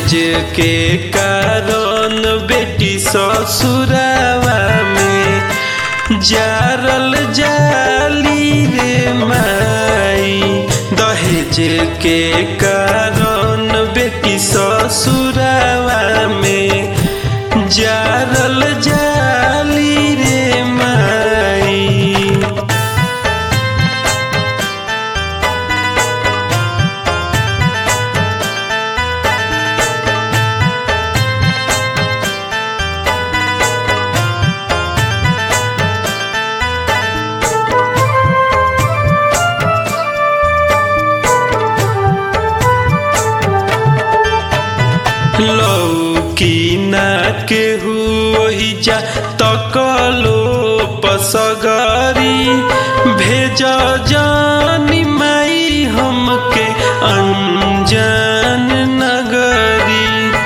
दहेज के कारण बेटी ससुरावा में जारल जाली रे माई दहेज के कारण बेटी ससुरावा में जारल जाली रे माई लौकी ना केहू ओहि जा तकलो पसगरी भेज जानी माई हमके अनजान नगरी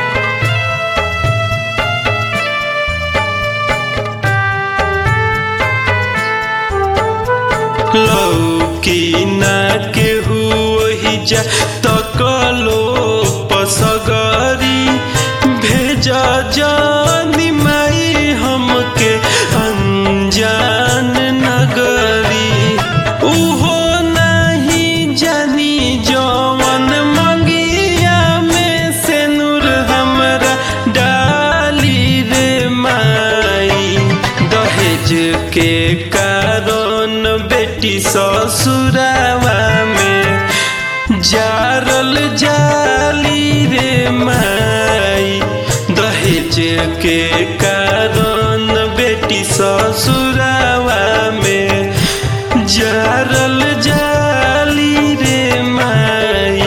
लौकी ना केहू ओहि जा तकलो पसगरी भेज जानी माई हमके अनजान नगरी उहो नहीं जानी जवन मंगिया में से नूर हमरा डाली रे माई दहेज के कारण बेटी ससुरावा में जारल जाली रे माई दहेज के कारण बेटी ससुरावा में जारल जाली रे माई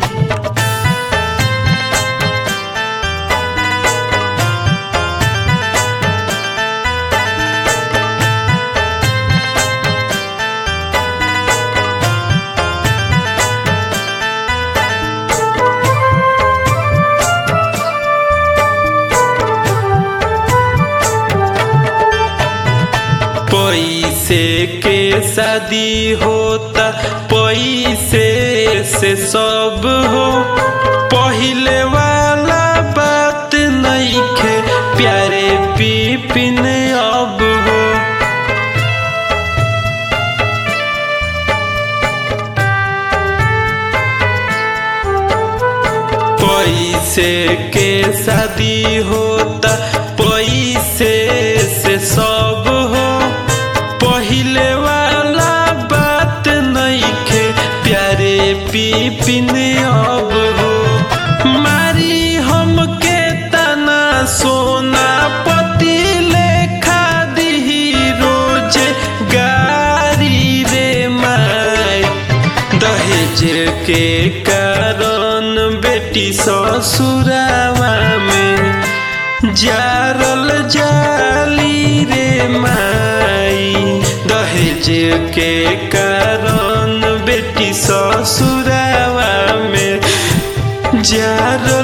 पैसे के शादी होता पैसे से सब हो पहिले वाला बात नइखे प्यारे पिपिन अब हो पैसे के शादी होता पैसे से सब हो पहिले वाला बात नइखे प्यारे पिपिन अब हो मारी हमके तना सोना पति लेखा दिही रोज गारी रे माई दहेज के कारण बेटी ससुरावा में जारल जाली रे माई दहेज के कारण बेटी ससुरावा में जारल